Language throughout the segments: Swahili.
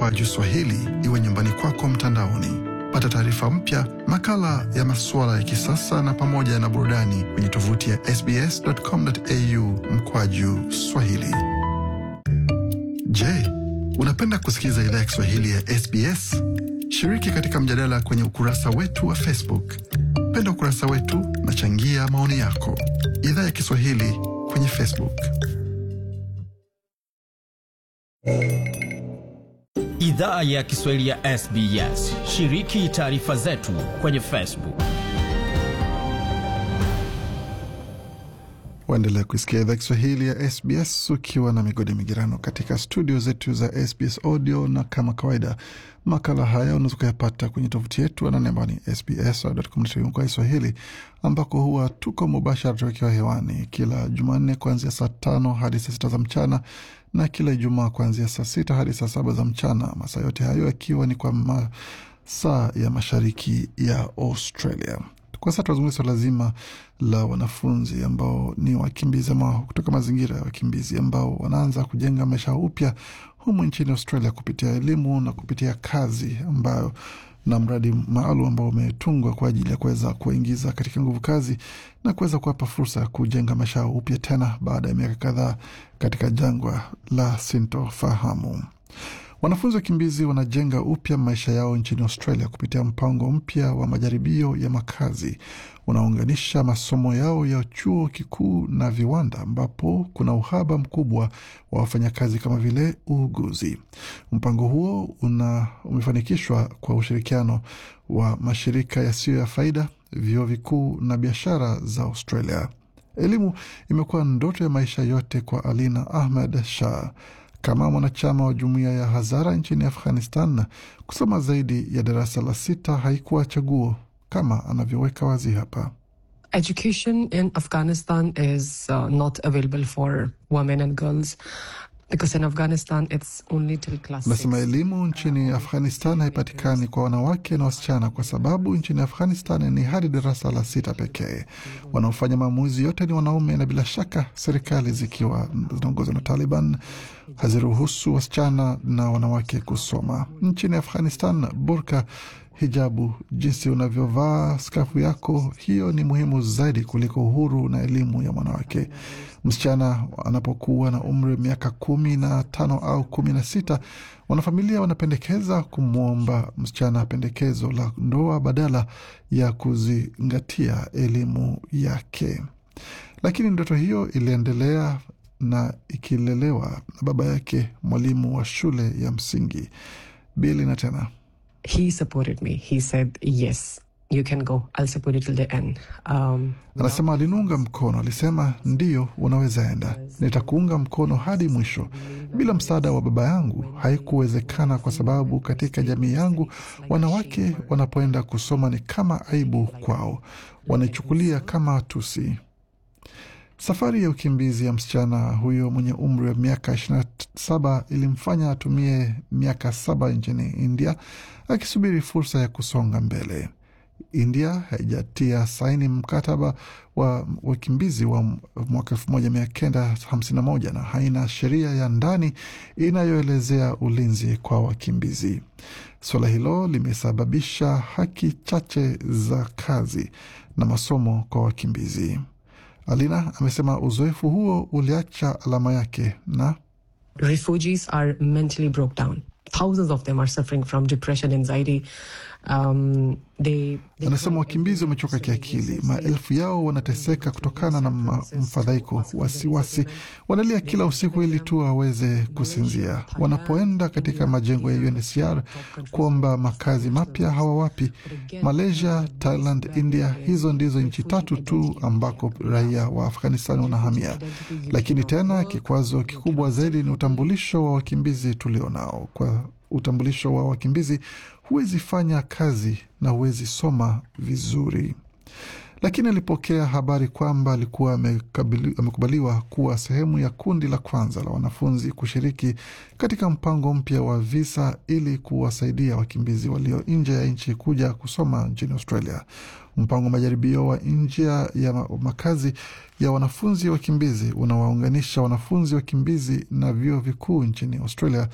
mkwaju Swahili iwe nyumbani kwako mtandaoni. Pata taarifa mpya, makala ya masuala ya kisasa na pamoja na burudani kwenye tovuti ya sbs.com.au mkwaju Swahili. Je, unapenda kusikiliza idhaa ya Kiswahili ya SBS? Shiriki katika mjadala kwenye ukurasa wetu wa Facebook. Penda ukurasa wetu na changia maoni yako. Idhaa ya Kiswahili kwenye Facebook. Idhaa ya Kiswahili ya SBS. Shiriki taarifa zetu kwenye Facebook. Waendelea kuisikia idhaa Kiswahili ya SBS ukiwa na migodi migirano katika studio zetu za SBS Audio, na kama kawaida makala haya unaweza ukayapata kwenye tovuti yetu anani ambao ni sbs.com.au kwa Kiswahili, ambako huwa tuko mubashara tukiwa hewani kila Jumanne kuanzia saa tano hadi saa sita za mchana na kila Ijumaa kuanzia saa sita hadi saa saba za mchana, masaa yote hayo yakiwa ni kwa masaa ya mashariki ya Australia. Kwa sasa tunazungumzia swala zima la wanafunzi ambao ni wakimbizi ama kutoka mazingira ya wakimbizi ambao wanaanza kujenga maisha upya humu nchini Australia kupitia elimu na kupitia kazi ambayo na mradi maalum ambao umetungwa kwa ajili ya kuweza kuwaingiza katika nguvu kazi na kuweza kuwapa fursa ya kujenga maisha upya tena baada ya miaka kadhaa katika jangwa la sintofahamu. Wanafunzi wakimbizi wanajenga upya maisha yao nchini Australia kupitia mpango mpya wa majaribio ya makazi unaounganisha masomo yao ya chuo kikuu na viwanda, ambapo kuna uhaba mkubwa wa wafanyakazi kama vile uuguzi. Mpango huo una umefanikishwa kwa ushirikiano wa mashirika yasiyo ya faida, vyuo vikuu na biashara za Australia. Elimu imekuwa ndoto ya maisha yote kwa Alina Ahmed Shah kama mwanachama wa jumuiya ya Hazara nchini Afghanistan, kusoma zaidi ya darasa la sita haikuwa chaguo, kama anavyoweka wazi hapa. Education in Afghanistan is uh, not available for women and girls because in Afghanistan it's only till class Nasema six. elimu nchini Afghanistan haipatikani kwa wanawake na wasichana kwa sababu nchini Afghanistan ni hadi darasa la sita pekee. Wanaofanya maamuzi yote ni wanaume, na bila shaka serikali zikiwa zinaongozwa na Taliban haziruhusu wasichana na wanawake kusoma. Nchini Afghanistan, burka, hijabu, jinsi unavyovaa skafu yako, hiyo ni muhimu zaidi kuliko uhuru na elimu ya mwanawake. Msichana anapokuwa na umri wa miaka kumi na tano au kumi na sita wanafamilia wanapendekeza kumwomba msichana pendekezo la ndoa badala ya kuzingatia elimu yake. Lakini ndoto hiyo iliendelea na ikilelewa na baba yake, mwalimu wa shule ya msingi Bili. Na tena He supported me. He said, "Yes, you can go. I'll support you till the end." Um, anasema aliniunga mkono, alisema ndiyo, unaweza enda, nitakuunga mkono hadi mwisho. Bila msaada wa baba yangu haikuwezekana, kwa sababu katika jamii yangu wanawake wanapoenda kusoma ni kama aibu kwao, wanaichukulia kama tusi. Safari ya ukimbizi ya msichana huyo mwenye umri wa miaka 27 ilimfanya atumie miaka saba nchini India akisubiri fursa ya kusonga mbele. India haijatia saini mkataba wa wakimbizi wa mwaka 1951 na haina sheria ya ndani inayoelezea ulinzi kwa wakimbizi. Suala hilo limesababisha haki chache za kazi na masomo kwa wakimbizi. Alina amesema uzoefu huo uliacha alama yake na refugees are mentally broke down. Thousands of them are suffering from depression, anxiety. Um, they, they Anasema wakimbizi wamechoka kiakili, maelfu yao wanateseka kutokana na ma- mfadhaiko, wasiwasi, wanalia kila usiku ili tu waweze kusinzia. Wanapoenda katika majengo ya UNHCR kuomba makazi mapya hawawapi. Malaysia, Thailand, India, hizo ndizo nchi tatu tu ambako raia wa Afghanistan wanahamia. Lakini tena kikwazo kikubwa zaidi ni utambulisho wa wakimbizi tulionao. Kwa utambulisho wa wakimbizi huwezi fanya kazi na huwezi soma vizuri. Lakini alipokea habari kwamba alikuwa amekabili- amekubaliwa kuwa sehemu ya kundi la kwanza la wanafunzi kushiriki katika mpango mpya wa visa ili kuwasaidia wakimbizi walio nje ya nchi kuja kusoma nchini Australia. Mpango wa majaribio wa njia ya ma- makazi ya wanafunzi wakimbizi unawaunganisha wanafunzi wakimbizi na vyuo vikuu nchini Australia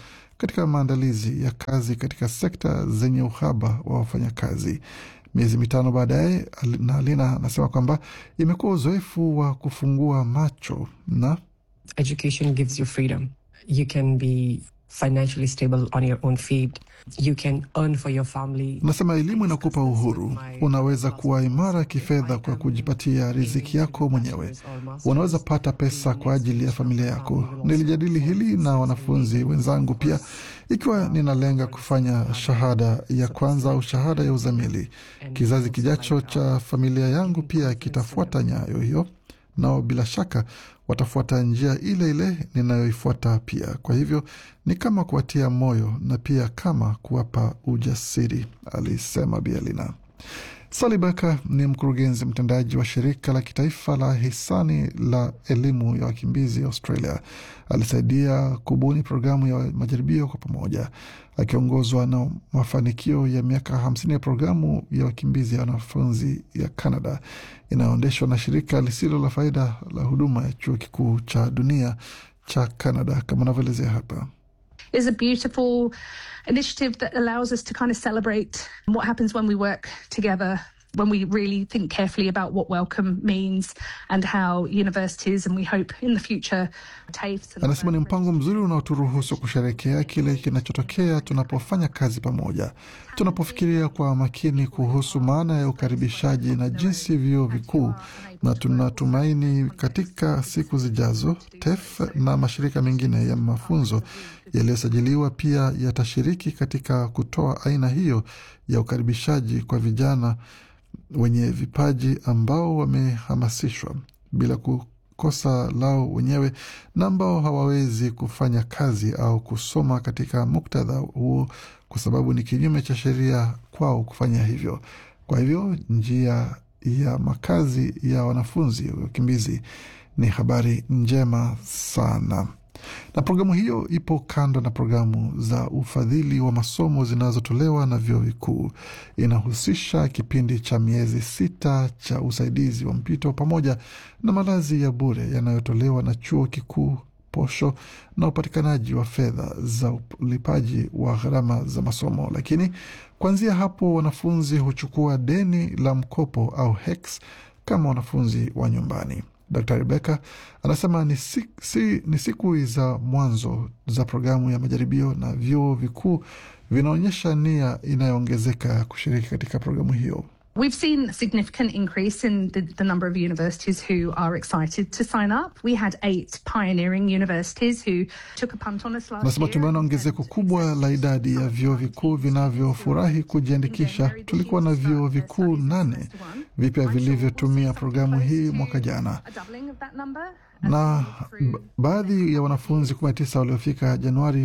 katika maandalizi ya kazi katika sekta zenye uhaba wa wafanyakazi. Miezi mitano baadaye, na Alina anasema kwamba imekuwa uzoefu wa kufungua macho na Education gives you freedom. You can be financially stable on your own feet. You can earn for your family. Nasema elimu inakupa uhuru. Unaweza kuwa imara kifedha kwa kujipatia riziki yako mwenyewe. Unaweza pata pesa kwa ajili ya familia yako. Nilijadili hili na wanafunzi wenzangu pia, ikiwa ninalenga kufanya shahada ya kwanza au shahada ya uzamili. Kizazi kijacho cha familia yangu pia kitafuata nyayo hiyo, nao bila shaka watafuata njia ile ile ninayoifuata pia. Kwa hivyo ni kama kuwatia moyo na pia kama kuwapa ujasiri, alisema Bielina. Sally Becker ni mkurugenzi mtendaji wa shirika la kitaifa la hisani la elimu ya wakimbizi Australia. Alisaidia kubuni programu ya majaribio kwa pamoja, akiongozwa na mafanikio ya miaka hamsini ya programu ya wakimbizi ya wanafunzi ya Canada inayoendeshwa na shirika lisilo la faida la huduma ya chuo kikuu cha dunia cha Canada, kama anavyoelezea hapa. is a beautiful initiative that allows us to kind of celebrate what happens when we work together when we really think carefully about what welcome means and how universities and we hope in the future TAFEs and Anasema ni mpango mzuri unaoturuhusu kusherekea kile kinachotokea tunapofanya kazi pamoja, tunapofikiria kwa makini kuhusu maana ya ukaribishaji na jinsi vyuo vikuu, na tunatumaini katika siku zijazo TEF na mashirika mengine ya mafunzo yaliyosajiliwa pia yatashiriki katika kutoa aina hiyo ya ukaribishaji kwa vijana wenye vipaji ambao wamehamasishwa bila kukosa lao wenyewe na ambao hawawezi kufanya kazi au kusoma katika muktadha huo kwa sababu ni kinyume cha sheria kwao kufanya hivyo. Kwa hivyo njia ya makazi ya wanafunzi wakimbizi ni habari njema sana na programu hiyo ipo kando na programu za ufadhili wa masomo zinazotolewa na vyuo vikuu. Inahusisha kipindi cha miezi sita cha usaidizi wa mpito pamoja na malazi ya bure yanayotolewa na chuo kikuu, posho na upatikanaji wa fedha za ulipaji wa gharama za masomo. Lakini kuanzia hapo, wanafunzi huchukua deni la mkopo au HECS kama wanafunzi wa nyumbani. Dr Rebecca anasema ni, si, si, ni siku za mwanzo za programu ya majaribio na vyuo vikuu vinaonyesha nia inayoongezeka ya kushiriki katika programu hiyo. We've seen a significant increase in the, the number of universities who are excited to sign up. We had eight pioneering universities who took a punt on us last Anasema year. tumeona ongezeko kubwa la idadi ya vyuo vikuu vinavyofurahi kujiandikisha. Tulikuwa na vyuo vikuu nane vipya vilivyotumia programu hii mwaka jana A doubling of that number. na ba- baadhi ya wanafunzi 19 waliofika Januari